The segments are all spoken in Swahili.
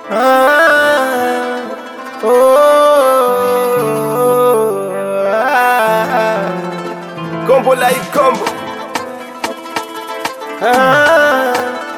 Ah, oh, ah, Kombo la ikombo ah,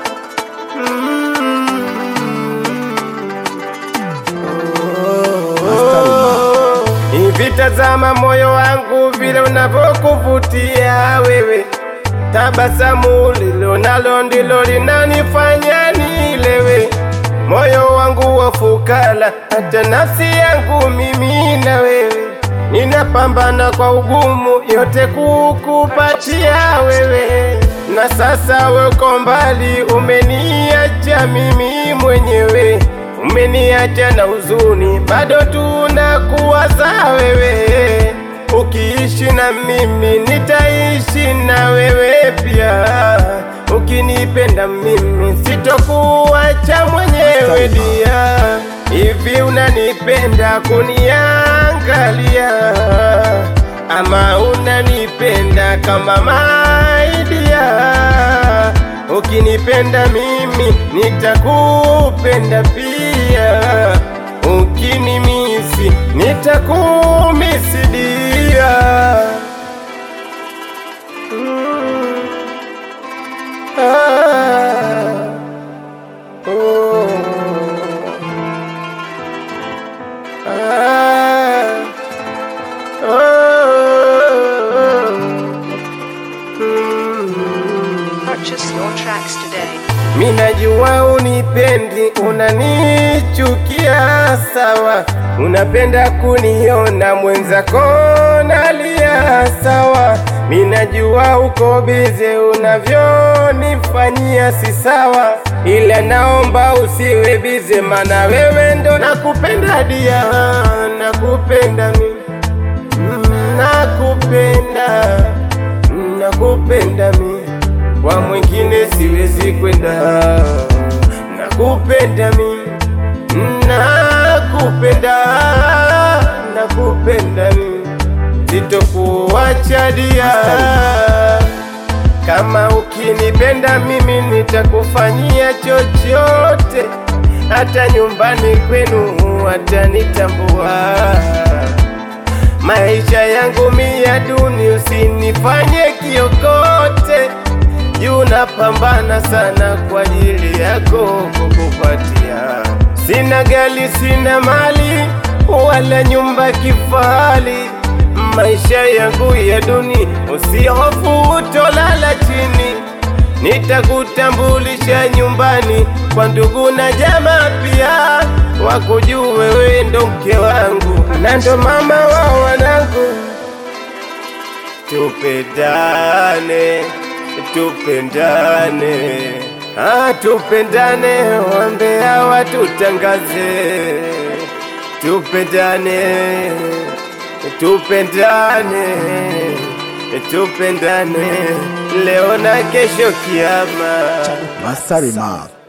oh, hivi tazama moyo wangu vile unavyokuvutia wewe, tabasamu lilo nalo ndilo linanifanya nilewe moyo wangu wa fukara, hata nafsi yangu mimi na wewe, ninapambana kwa ugumu yote kukupatia wewe, na sasa weko mbali, umeniacha mimi mwenyewe, umeniacha na huzuni, bado tunakuwaza wewe. Ukiishi na mimi nitaishi na wewe pia, ukinipenda mimi sitokuacha mwenyewe dia. Hivi unanipenda kuniangalia, ama unanipenda kama maidia? Ukinipenda mimi nitakupenda pia, ukinimisi nitakumisidia. Mm. Ah. Oh. Ah. Oh. Mm. Purchase your tracks today. Minajua unipendi, unanichukia sawa, unapenda kuniona mwenzako nalia sawa. Minajua uko bize, unavyonifanyia si sawa, ila naomba usiwe bize, mana wewe ndo nakupenda dia, nakupenda mimi Mm, nakupenda, nakupenda mi, kwa mwingine siwezi kwenda. Nakupenda mi, nakupenda, nakupenda mi, sitokuacha dia. Kama ukinipenda mimi nitakufanyia chochote, hata nyumbani kwenu watanitambua maisha yangu mia duni, usinifanye kiokote juu, napambana sana kwa ajili yako kukupatia. Sina gari, sina mali wala nyumba kifahari, maisha yangu ya duni, usihofu utolala chini nitakutambulisha nyumbani kwa ndugu na jamaa pia, wakujue wewe ndo mke wangu na ndo mama wa wanangu. Tupendane, tupendane, ah, tupendane, wambea watutangaze. Tupendane, tupendane, tupendane, leo na kesho kiama. Masari Mark.